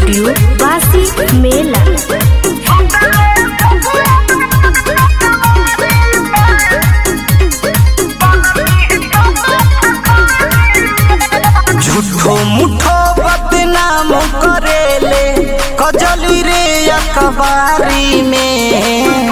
studio बासी मेला झूठो मुठो बदनाम करेले कजली रे अखबारी में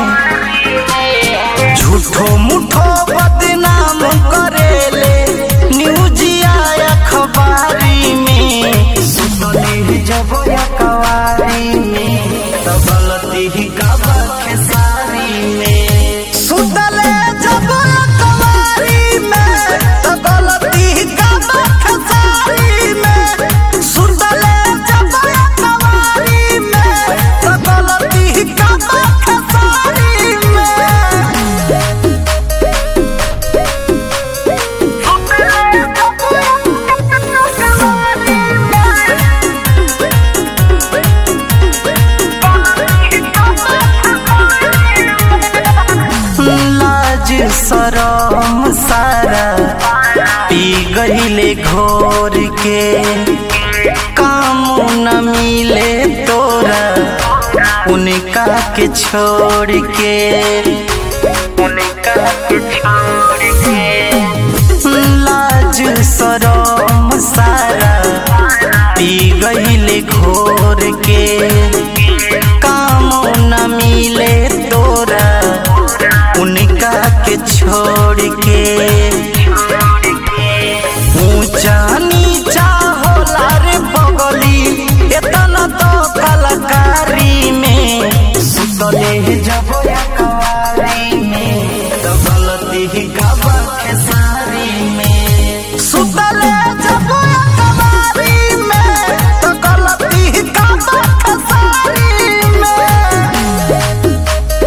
झूठो मुठो बदनाम करेले न्यूजिया अखबारी में सुनली जब अखबारी में तो गलती ही कबा खेसारी में सुतले जब अखबारी में तो गलती ही कबा खेसारी में सुतले जब अखबारी में तो गलती ही कबा खेसारी में लाज सरम सारा पी गईले घोर के काम न मिले तोरा उनका के छोड़ के उनका के छोड़ के लाज सरम सारा पी गईले घोर के काम न मिले तोरा उनका के छोड़ के ऊंचा नीचा होला रे बगली एतना तो कलाकारी में सुतले जब अखबारी में तो गलती ही कबा खेसारी में सुतले जब अखबारी में तो गलती ही कबा खेसारी में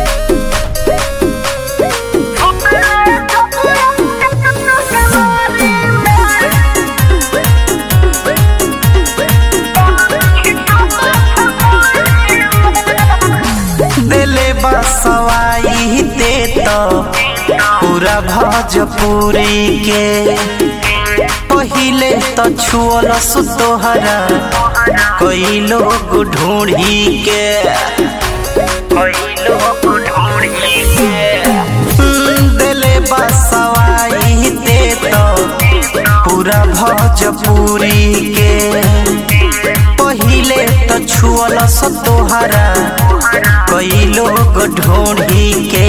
दिले बसवाई दे तो पूरा भोजपुरी के पहिले तो छुअल सुतोहरा कई लोग ढूंढी के कई लोग ढूंढी के दिले बसवाई दे तो पूरा भोजपुरी के पहिले तो छुअल सतोहरा कई लोग ढूंढी के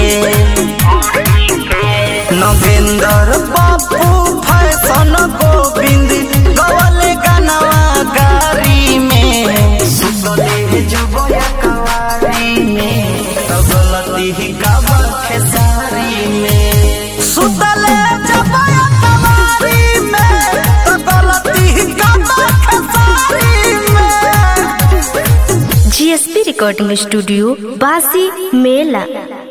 नगेंद्र बापू फैशन गोविंद गवल गनवा गारी में सुतले जब कवारी में तो गलती ही कबा खेसारी में सुतले जब कवारी में तो गलती ही कबा खेसारी में जीएसपी रिकॉर्डिंग स्टूडियो बासी मेला